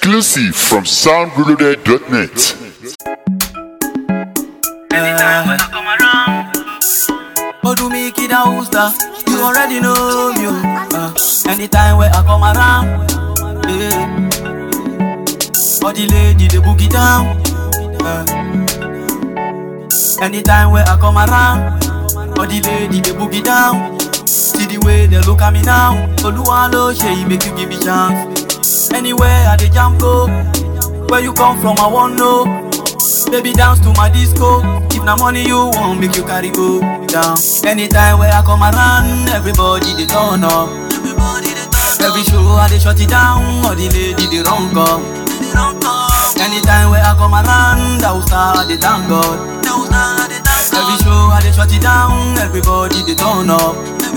Exclusive from soundreloaded.net. Oh, do me kid a hooster. You already know me. oh. Uh, anytime where I come around, yeah. Oh, the lady they boogie down. Uh, anytime where I come around, oh, the lady they boogie down. See the way they look at me now. Oluwalo she make you give me chance. Anywhere I dey jam go, where you come from I want know. Baby dance to my disco. If na money you want, make you carry go down. Anytime where I come around, everybody they turn up. Every show I dey shut it down, all the lady they run come. Anytime where I come around, I will start the thank God. Every show I dey shut it down, everybody they turn up.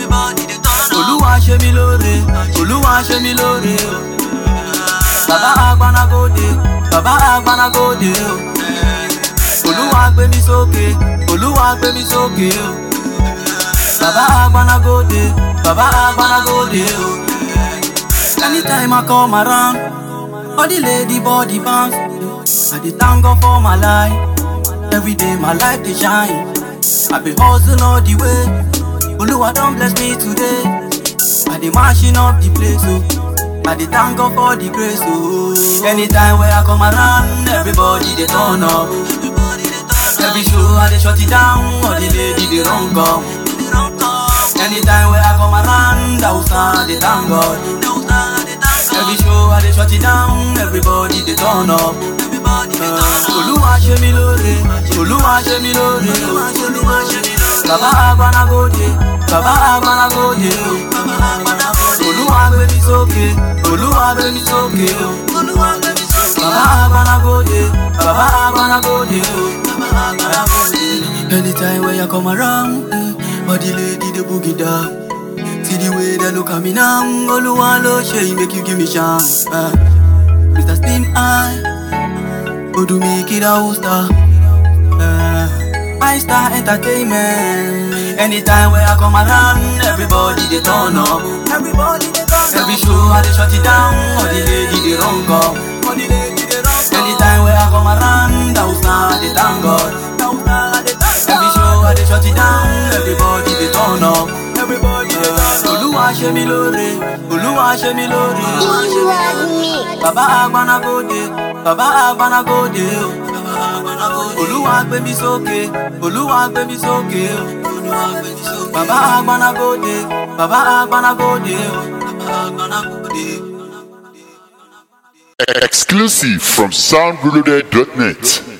Olúwa ṣe mí lóore, Olúwa ṣe mí lóore o. Bàbá agbanagode, bàbá agbanagode o. Olúwa gbé mi sókè, Olúwa gbé mi sókè o. Bàbá agbanagode, bàbá agbanagode o. Anytime I come around, all the lady body bounce. I dey thank God for my life. Every day my life dey shine. I been hustle all the way. Oluwa don bless me today. I dey mashing up the place oh. I dey thank God for the grace oh. Anytime where I come around, everybody dey turn up. Every show I dey shut it down, all the lady dey run come. Anytime where I come around, I will stand dey thank God. Every show I dey shut it down, everybody dey turn up. Olúwa ṣe mí lóore, Olúwa ṣe mí lóore. Bàbá agbanagode, bàbá agbanagode o. Olúwa gbé mi sókè, Olúwa gbé mi sókè o. Bàbá agbanagode, bàbá agbanagode o. Anytime when you come around, eh, all the lady dey boogie down. See the way they look at me now, Oluwa lo ṣe make you give me chance. Uh, Mr. Spin Eye, Odumi Kida Usta, uh, My Star Entertainment. Anytime when I come around, everybody they turn up. Everybody they turn up. Every show I dey shut it down, all the lady they run come. All the lady they run come. Anytime when I come around, I will start they thank God. Every show I dey shut it down, everybody they turn up. Everybody they turn up. Olúwa ṣe mí lóore, Olúwa ṣe mí lóore. Bàbá agbanagode, bàbá agbanagode o. Olúwa gbé mi sókè, Olúwa gbé mi sókè o. Bàbá agbanagode, bàbá agbanagode o. Exclusive from soundreloaded.net.